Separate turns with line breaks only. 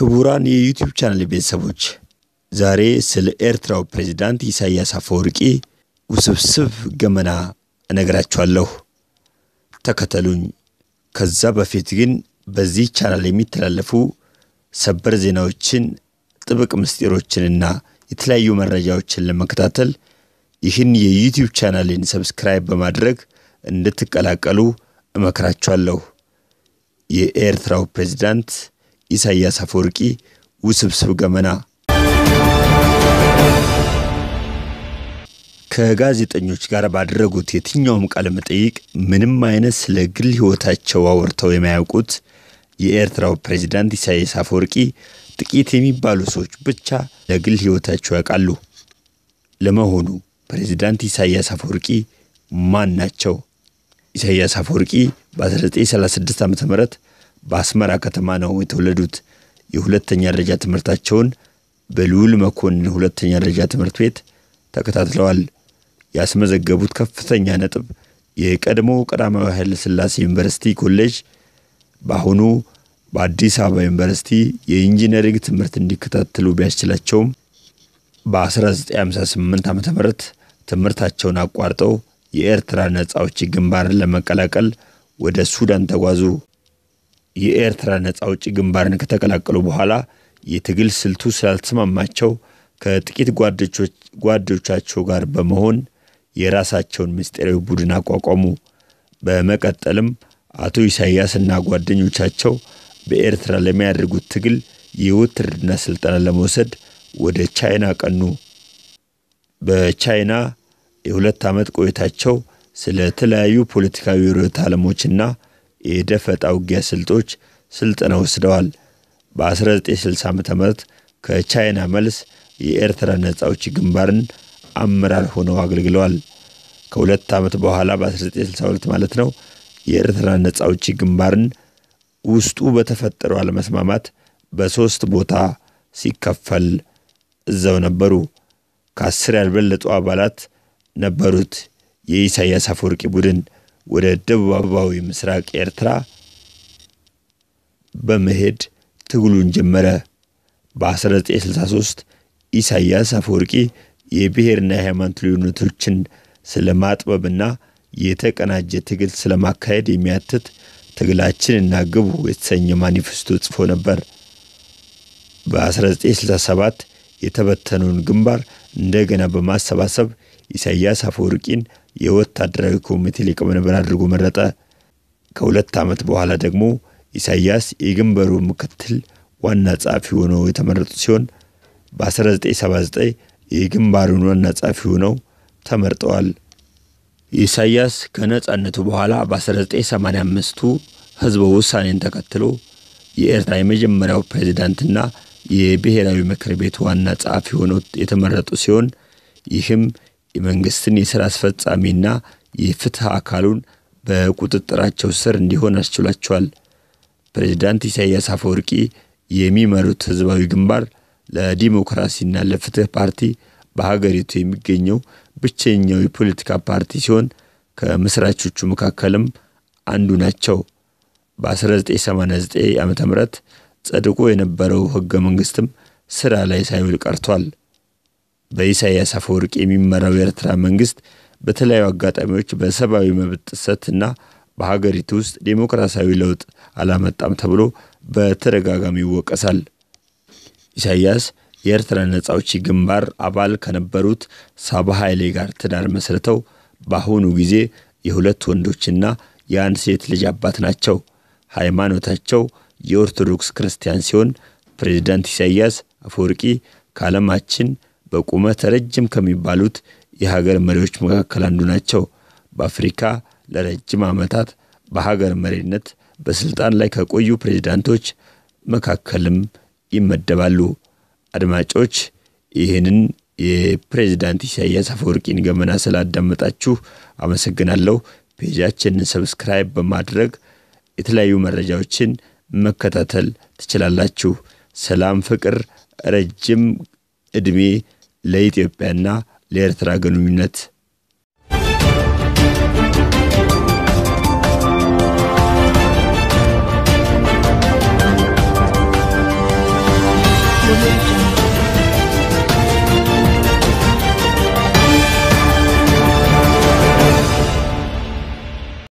ክቡራን የዩቲዩብ ቻናል ቤተሰቦች ዛሬ ስለ ኤርትራው ፕሬዚዳንት ኢሳያስ አፈወርቂ ውስብስብ ገመና እነግራችኋለሁ። ተከተሉኝ። ከዛ በፊት ግን በዚህ ቻናል የሚተላለፉ ሰበር ዜናዎችን፣ ጥብቅ ምስጢሮችንና የተለያዩ መረጃዎችን ለመከታተል ይህን የዩቲዩብ ቻናልን ሰብስክራይብ በማድረግ እንድትቀላቀሉ እመክራችኋለሁ። የኤርትራው ፕሬዚዳንት ኢሳያስ አፈወርቂ ውስብስብ ገመና ከጋዜጠኞች ጋር ባደረጉት የትኛውም ቃለ መጠይቅ ምንም አይነት ስለ ግል ሕይወታቸው አውርተው የማያውቁት የኤርትራው ፕሬዚዳንት ኢሳያስ አፈወርቂ ጥቂት የሚባሉ ሰዎች ብቻ ለግል ሕይወታቸው ያውቃሉ። ለመሆኑ ፕሬዚዳንት ኢሳያስ አፈወርቂ ማን ናቸው? ኢሳያስ አፈወርቂ በ1936 ዓ ም በአስመራ ከተማ ነው የተወለዱት። የሁለተኛ ደረጃ ትምህርታቸውን በልዑል መኮንን ሁለተኛ ደረጃ ትምህርት ቤት ተከታትለዋል። ያስመዘገቡት ከፍተኛ ነጥብ የቀድሞ ቀዳማዊ ኃይለ ሥላሴ ዩኒቨርሲቲ ኮሌጅ በአሁኑ በአዲስ አበባ ዩኒቨርሲቲ የኢንጂነሪንግ ትምህርት እንዲከታተሉ ቢያስችላቸውም በ1958 ዓ ም ትምህርታቸውን አቋርጠው የኤርትራ ነጻ አውጪ ግንባርን ለመቀላቀል ወደ ሱዳን ተጓዙ። የኤርትራ ነጻ አውጪ ግንባርን ከተቀላቀሉ በኋላ የትግል ስልቱ ስላልተስማማቸው ከጥቂት ጓዶቻቸው ጋር በመሆን የራሳቸውን ምስጢራዊ ቡድን አቋቋሙ። በመቀጠልም አቶ ኢሳያስ እና ጓደኞቻቸው በኤርትራ ለሚያደርጉት ትግል የውትድርና ስልጠና ለመውሰድ ወደ ቻይና ቀኑ። በቻይና የሁለት ዓመት ቆይታቸው ስለ ተለያዩ ፖለቲካዊ ርዕዮተ ዓለሞችና የደፈጣ ውጊያ ስልቶች ስልጠና ወስደዋል። በ1960 ዓ ም ከቻይና መልስ የኤርትራ ነጻ አውጪ ግንባርን አመራር ሆነው አገልግለዋል። ከሁለት ዓመት በኋላ በ1962 ማለት ነው የኤርትራ ነጻ አውጪ ግንባርን ውስጡ በተፈጠረው አለመስማማት በሦስት ቦታ ሲከፈል እዛው ነበሩ። ከአስር ያልበለጡ አባላት ነበሩት። የኢሳያስ አፈወርቂ ቡድን ወደ ደቡባዊ ምስራቅ ኤርትራ በመሄድ ትግሉን ጀመረ። በ1963 ኢሳያስ አፈወርቂ የብሔርና የሃይማኖት ልዩነቶችን ስለ ማጥበብና የተቀናጀ ትግል ስለማካሄድ የሚያትት ትግላችንና ግቡ የተሰኘ ማኒፌስቶ ጽፎ ነበር። በ1967 የተበተነውን ግንባር እንደገና በማሰባሰብ ኢሳያስ አፈወርቂን የወታደራዊ ኮሚቴ ሊቀመንበር አድርጎ መረጠ። ከሁለት ዓመት በኋላ ደግሞ ኢሳያስ የግንባሩ ምክትል ዋና ጸሐፊ ሆነው የተመረጡ ሲሆን በ1979 የግንባሩን ዋና ጸሐፊ ሆነው ተመርጠዋል። ኢሳያስ ከነጻነቱ በኋላ በ1985ቱ ህዝበ ውሳኔን ተከትሎ የኤርትራ የመጀመሪያው ፕሬዚዳንትና የብሔራዊ ምክር ቤት ዋና ጸሐፊ ሆነው የተመረጡ ሲሆን ይህም የመንግስትን የሥራ አስፈጻሚና የፍትህ አካሉን በቁጥጥራቸው ስር እንዲሆን አስችሏቸዋል። ፕሬዚዳንት ኢሳያስ አፈወርቂ የሚመሩት ህዝባዊ ግንባር ለዲሞክራሲና ለፍትህ ፓርቲ በሀገሪቱ የሚገኘው ብቸኛው የፖለቲካ ፓርቲ ሲሆን ከምስራቾቹ መካከልም አንዱ ናቸው። በ1989 ዓ ም ጸድቆ የነበረው ህገ መንግስትም ስራ ላይ ሳይውል ቀርቷል። በኢሳያስ አፈወርቂ የሚመራው የኤርትራ መንግስት በተለያዩ አጋጣሚዎች በሰብአዊ መብት ጥሰትና በሀገሪቱ ውስጥ ዴሞክራሲያዊ ለውጥ አላመጣም ተብሎ በተደጋጋሚ ይወቀሳል። ኢሳያስ የኤርትራ ነጻ አውጪ ግንባር አባል ከነበሩት ሳባ ኃይሌ ጋር ትዳር መስርተው በአሁኑ ጊዜ የሁለት ወንዶችና የአንድ ሴት ልጅ አባት ናቸው። ሃይማኖታቸው የኦርቶዶክስ ክርስቲያን ሲሆን ፕሬዚዳንት ኢሳያስ አፈወርቂ ከዓለማችን በቁመት ረጅም ከሚባሉት የሀገር መሪዎች መካከል አንዱ ናቸው። በአፍሪካ ለረጅም ዓመታት በሀገር መሪነት በስልጣን ላይ ከቆዩ ፕሬዚዳንቶች መካከልም ይመደባሉ። አድማጮች ይህንን የፕሬዚዳንት ኢሳያስ አፈወርቂን ገመና ስላዳመጣችሁ አመሰግናለሁ። ፔጃችንን ሰብስክራይብ በማድረግ የተለያዩ መረጃዎችን መከታተል ትችላላችሁ። ሰላም፣ ፍቅር፣ ረጅም ዕድሜ ለኢትዮጵያና ለኤርትራ ግንኙነት